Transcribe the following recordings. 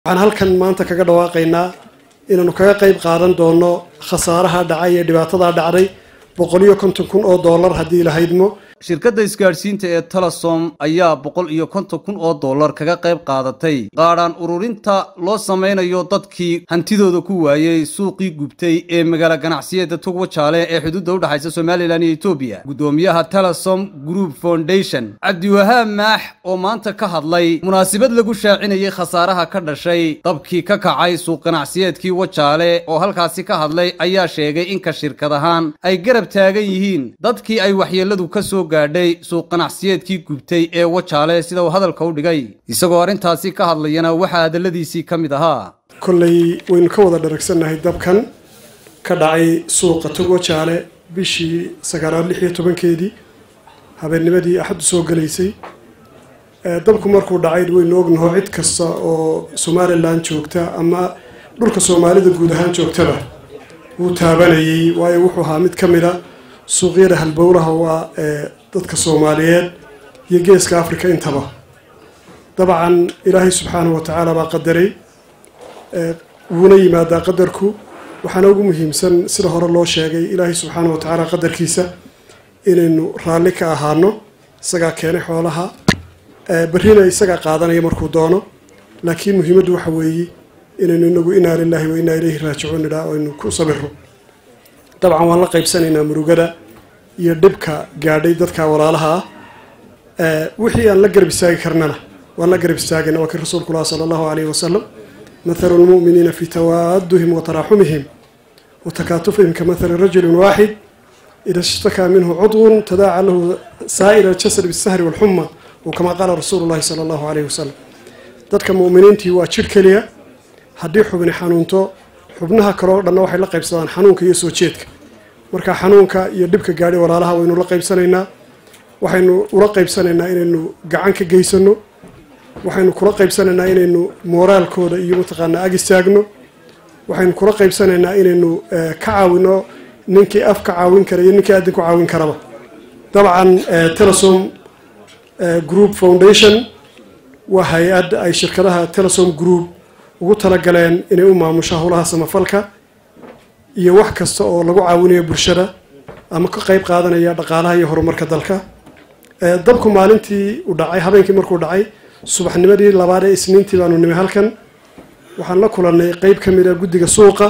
waxaan halkan maanta kaga dhawaaqaynaa inaanu kaga qayb qaadan doono khasaaraha dhacay ee dhibaatadaa dhacday boqol iyo konton kun oo dollar haddii la haydmo shirkadda isgaadhsiinta ee telesom ayaa boqol iyo konton kun oo dollar kaga qayb qaadatay qaadhaan ururinta loo samaynayo dadkii hantidooda ku waayey suuqii gubtay ee magaalo ganacsiyada tugwa jaale ee xuduudda udhexaysa somalilan iyo etoobiya guddoomiyaha telesom group foundation cabdiwahaab maax oo maanta ka hadlay munaasabad lagu shaacinayay khasaaraha ka dhashay dabkii ka kacay suuq ganacsiyeedkii wajaale oo halkaasi ka hadlay ayaa sheegay inka shirkad ahaan ay garab taagan yihiin dadkii ay waxyeelladu ka soo gaadhay suuq ganacsiyeedkii gubtay ee wajaale sida uu hadalka u dhigay isagoo arrintaasi ka hadlayana waxaa hadalladiisii ka mid ahaa kolley waynu ka wada dharagsannahay dabkan ka dhacay suuqa togwa jaale bishii sagaalaad lix iyo tobankeedii habeennimadii axaddu soo galaysay dabku markuu dhacay waynu ognaho cid kasta oo somalilan joogta ama dhulka soomaalida guud ahaan joogtaba wuu taabanayay waayo wuxuu ahaa mid ka mid a suuqyada halbowlaha waa ee dadka soomaaliyeed iyo geeska africa intaba dabcan ilaahay subxaanahu wa tacaala baa qadaray wuuna yimaadaa qadarku waxaana ugu muhiimsan sida hore loo sheegay ilaahay subxaanahu wa tacaala qadarkiisa inaynu raalli ka ahaano isagaa keenay xoolaha berrina isagaa qaadanaya markuu doono laakiin muhiimaddu waxa weeye inaynu inagu inaa lilaahi wa inaa ilayhi raajicuun idhaa aynu ku sabiro dabcan waan la qaybsanaynaa murugada iyo dhibka gaadhay dadka walaalaha ah wixii aan la garab istaagi karnana waan la garab istaagayna waa kii rasuulku lah sala allahu alayhi wasalam mathalu lmu'miniina fi tawaaduhim wa taraaxumihim wa takaatufihim ka mathali rajulin waaxid ida ishtakaa minhu cudwun tadaaca lahu saa'ira aljasad bisahri walxuma wa kama qaala rasuulu llahi sala allahu alayhi wasalam dadka mu'miniintii waa jidh keliya haddii xubni xanuunto xubnaha kale oo dhanna waxay la qaybsadaan xanuunka iyo soo jeedka marka xanuunka iyo dhibka gaadhay walaalaha waynu la qaybsanaynaa waxaynu ula qaybsanaynaa inaynu gacan ka geysano waxaynu kula qaybsanaynaa inaynu mooraalkooda iyo mataqaanaa ag istaagno waxaynu kula qaybsanaynaa inaynu ka caawino ninkii af ka caawin kara iyo ninkii aadin ku caawin karaba dabcan telesom group foundation waa hay-ad ay shirkadaha telesom group ugu talagaleen inay u maamusho howlaha samafalka iyo wax kasta oo lagu caawinayo bulshada ama ka qayb qaadanaya dhaqaalaha iyo horumarka dalka dabku maalintii u dhacay habeenkii markuu dhacay subaxnimadii labaad ee isniintii baanu nimi halkan waxaan la kulannay qeyb ka mid a guddiga suuqa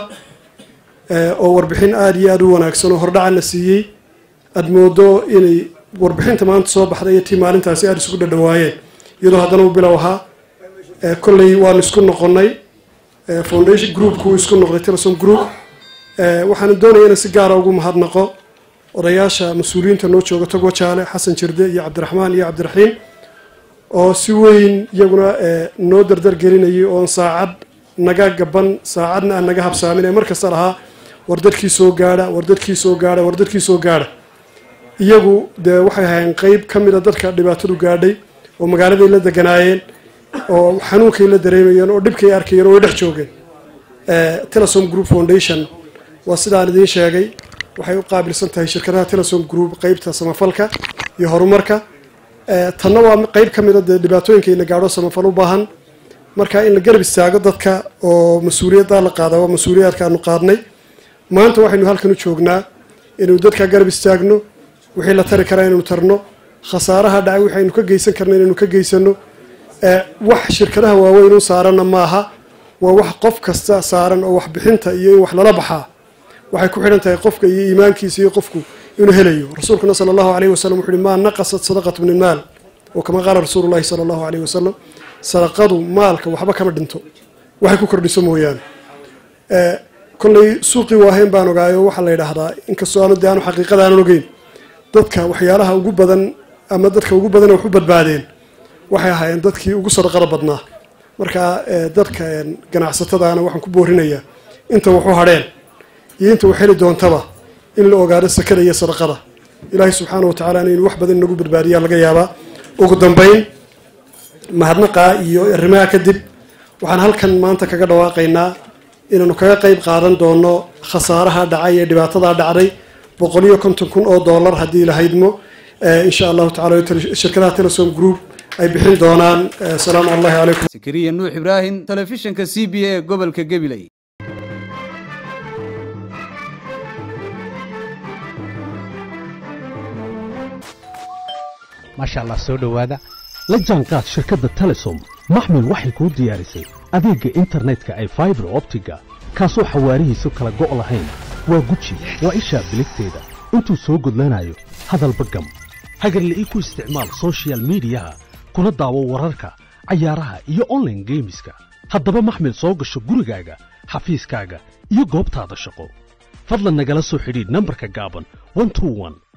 oo warbixin aada iyo aada u wanaagsan oo hordhaca la siiyey aada moodo inay warbixinta maanta soo baxday iyo tii maalintaasi aada isugu dhadhawaayeen iyadoo haddana u bilow ahaa kolley waanu isku noqonnay foundation groupku isku noqday telesom group waxaana doonaya inaan si gaara ugu mahadnaqo odayaasha mas-uuliyiinta noo jooga togwa jaale xasan jirde iyo cabdiraxmaan iyo cabdiraxiim oo si weyn iyaguna noo dardar gelinayay oon saacad naga gaban saacadna aan naga habsaamin ee mar kasta lahaa war dadkii soo gaadha war dadkii soo gaadha war dadkii soo gaadha iyagu dee waxay ahayn qeyb ka mid a dadka dhibaatadu gaadhay oo magaaladay la deganaayeen oo xanuunkay la dareemayeen oo dhibkay arkayeen oo way dhex joogeen telesom group foundation waa sidaan idiin sheegay waxay u qaabilsan tahay shirkadaha telesom group qeybta samafalka iyo horumarka tanna waa qeyb ka mid a dee dhibaatooyinka in la gaadho samafal u baahan marka in la garab istaago dadka oo mas-uuliyaddaa la qaada waa mas-uuliyaadka aanu qaadnay maanta waxaynu halkan u joognaa inaynu dadka garab istaagno wixii la tari karaa inaynu tarno khasaaraha dhacay waxaynu ka geysan karna inaynu ka geysano wax shirkadaha waaweyn u saaranna maaha waa wax qof kasta saaran oo waxbixinta iyo in wax lala baxaa waxay ku xidhan tahay qofka iyo iimaankiisa iyo qofku inuu helayo rasuulkuna sala allahu alayhi wasalam wuxu uhi maa naqasat sadaqatu min ilmaal oo kama qaala rasuulu llahi sala allahu alayhi wasalam sadaqadu maalka waxba kama dhinto waxay ku kordhiso mooyaane kolley suuqii waahayn baan ogaayo waxaa la yidhaahdaa inkastoo aanu de aanu xaqiiqada aanan ogeyn dadka waxyaalaha ugu badan ama dadka ugu badan wax u badbaadeen waxay ahaayeen dadkii ugu sadaqada badnaa marka dadka ganacsatadaana waxaan ku boorinayaa inta waxu hadheen iyo inta wax heli doontaba in la ogaado sakada iyo sadaqada ilaahay subxaana wa tacala inaynu wax badan inagu badbaadiyaa laga yaabaa ugu dambeyn mahadnaqaa iyo arrimaha kadib waxaan halkan maanta kaga dhawaaqaynaa inaanu kaga qayb qaadan doono khasaaraha dhacay ee dhibaatadaa dhacday boqol iyo konton kun oo dollar haddii la haydmo insha allahu tacala shirkadaha telesom group ay bixin doonaan asalaamu allahi calaykum sakariya nuux ibraahim telefishinka c b a ee gobolka gabiley maasha allah soo dhowaada la jaanqaad shirkadda telesom maxmil waxay kuu diyaarisay adeegga internetka ay faibar optiga kaasoo xawaarihiisu kala go' lahayn waa guji waa ishaa biligteeda intuu soo gudlanayo hadalba gam hagarle ii ku isticmaal sochial midiyaha kuna daawo wararka cayaaraha iyo onlaine geemiska haddaba maxmil soo gasho gurigaaga xafiiskaaga iyo goobtaada shaqo fadlan nagala soo xidhiidh nambarka gaaban